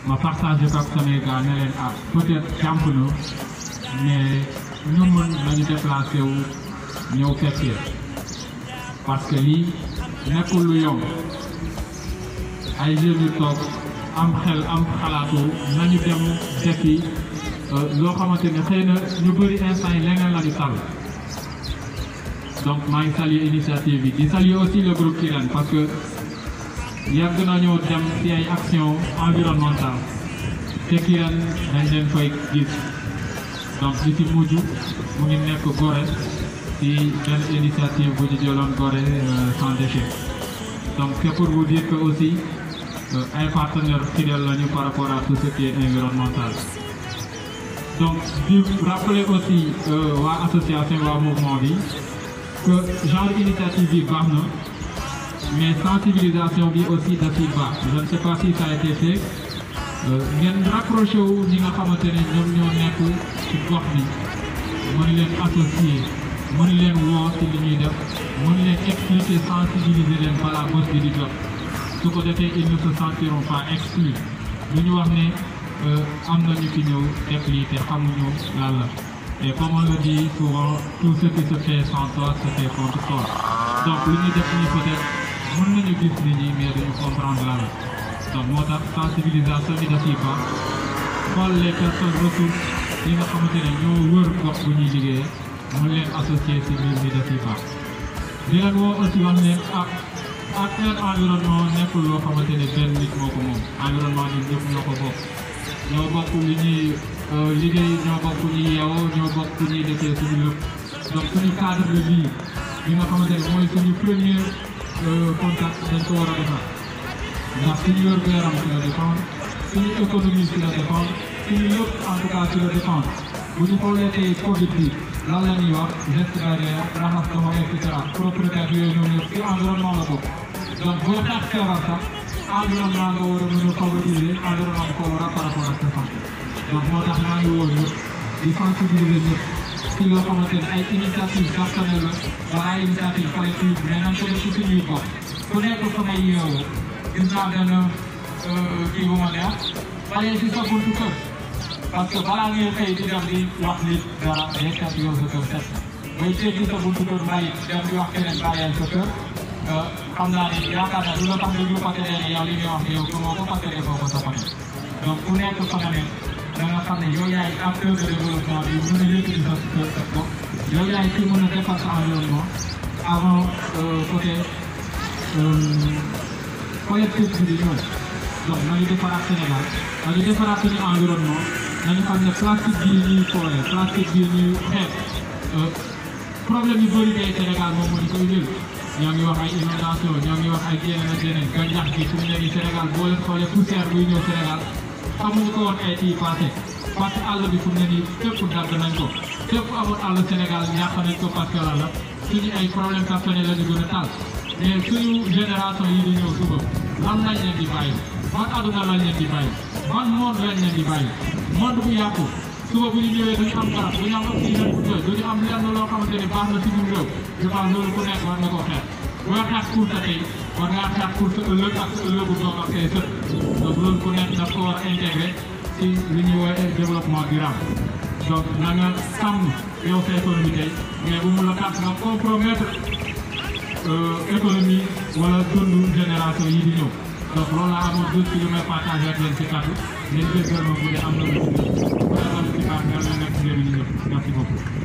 ma partagé ko ak samay gars ne leen ah peut-être jàmp na mais ñu mën nañu déplacé wu ñëw fekkee parce que lii nekkul lu yomb ay jeunes yu toog am xel am xalaatu nañu dem defi loo xamante ne xëy na ñu bëri instant yi leneen la ñu tal donc maa ngi saluer initiative bi di saluer aussi le groupe Kirène parce que yàgg nañoo dem ci ay action environnementale te Kirène dañ leen koy gis donc li ci mujj mu ngi nekk Gorée ci benn initiative bu ñu jëloon Gorée sans déchet donc c'est pour vous dire que aussi ay partenaires fidèles lañu par rapport à tout ce qui est environnemental donc di rappeler aussi waa association waa mouvement bi que genre initiative bi baax na mais sensibilisation bi aussi da ciy baax je ne sais pas si ça a été fait ngeen rapproché wu ñi nga xamante ne ñoom ñoo nekk ci gox bi mën leen associer mën leen woo ci li ñuy def mën leen expliquer sensibiliser leen balaa bés bi di jot su ko defee ils ne se sentiront pas exclus lu ñu wax ne am na ñu fi ñëw def lii te xamuñu lan la et comme on le dit souvent tout ce qui se fait sans toi se fait contre toi donc lu ñuy def nii peut-être mën nañu gis nit ñi mais duñu comprendre lan la donc moo tax sensibilisation bi da ciy baax xool les personnes ressources yi nga xamante ne ñoo wër gox bu ñuy liggéeyee mën leen associer ci mbir mi da ciy baax di leen woo aussi wax ne ak affaire environnement nekkul loo xamante ne benn nit moo ko moom environnement ñun ñëpp ñoo ko bokk ñoo bokk li ñuy liggéey ñoo bokk ñuy yeewoo ñoo bokk ñuy defee suñu lépp donc suñu cadre de vie bi nga xamante ne mooy suñu premier contact dañ ko war a defar ndax suñu wér-gu-yaram ci la dépendre suñu économie ci la dépendre suñu lépp en tout cas ci la dépendre bu ñu xoolee tey Covid bi lan la ñuy wax geste barrière raxas loxo et cetera propriété yooyu noonu yëpp ci environnement la bokk donc boo xeex feebar sax environnement nga war a mën a favoriser environnement ko war a par rapport ak sa santé donc moo tax maa ngi woo ñëpp di sensibiliser ñëpp ci loo xamante ne ay initiative personnelle la wala ay initiative collective mais nañ ko def ci suñuy gox ku nekk fa may yeewoo gis naa benn kii bu ma neex balee ci sa buntu kër parce que balaa ngay xëy di dem di wax nit dara day fekk yow sa kër set bay teggi sa buntu kër bàyyi dem di wax keneen bàyyeel sa kër xam naa ne yaakaar naa du la tax déglu parce que ne yow li ngay wax ne yow gëmoo ko parce que defoo ko sa famille donc ku nekk fa nga ne da nga xam ne yow yaay acteur de développement bi mën a yëkkati sa sa bopp yow yaay ki mën a defar sa environnement avant côté collectif bi di ñëw donc nañu defaraat Sénégal nañu defaraat suñu environnement nañu xam ne plastique bii ñuy foole plastique bii ñuy xeet problème yu bëri tey Sénégal moom moo ñu koy jël ñoo ngi wax ay inondation ñoo ngi wax ay yeneen ak yeneen gàncax gi fu mu ne nii Sénégal boo leen xoolee poussière buy ñëw Sénégal xamuñu ko woon ay tii passé parce que àll bi fu mu ne nii fépp dagg nañ ko fépp amul àll Sénégal yàq nañ ko parce que la la suñu ay problème personnel la ñu gën a taal mais suñu génération yi di ñëw suba lan lañ leen di bàyyi man àdduna lañ leen di bàyyi man monde lañ leen di bàyyi monde bu yàqu suba bu ñu ñëwee duñu am garab duñu am oxygène bu doy duñu am lenn loo xamante ne baax na ci ñun réew je pense loolu ku nekk war na koo xeex boo xeex pour sa tey war ngaa xeex pour sa ëllëg ak sa ëllëgu doom ak say sët donc loolu ku nekk daf ko war a intégré ci li ñuy woowee développement durable donc na nga sàmm yow sa économie tey mais bu mu la tax nga compromettre économie wala dundu génération yi di ñëw donc loolu laa amoon deux ci li may partagé ak leen ci kàddu ngeen jéggal ma bu dee am na lu ci bu dee am ci baax nga nekk njëriñ ñëpp merci beaucoup